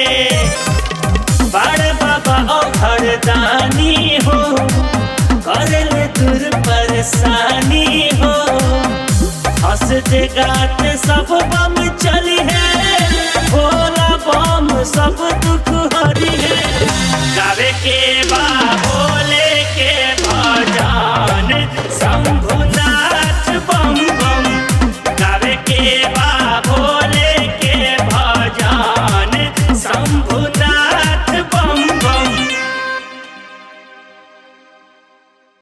बड़ बाबा औघर दानी हो करल दूर परेशानी हो हंसते गाते सब बम चली है भोला बम सब दुख हरी है गावे के बा भोले के भजन शंभुनाथ बम बम गावे के बा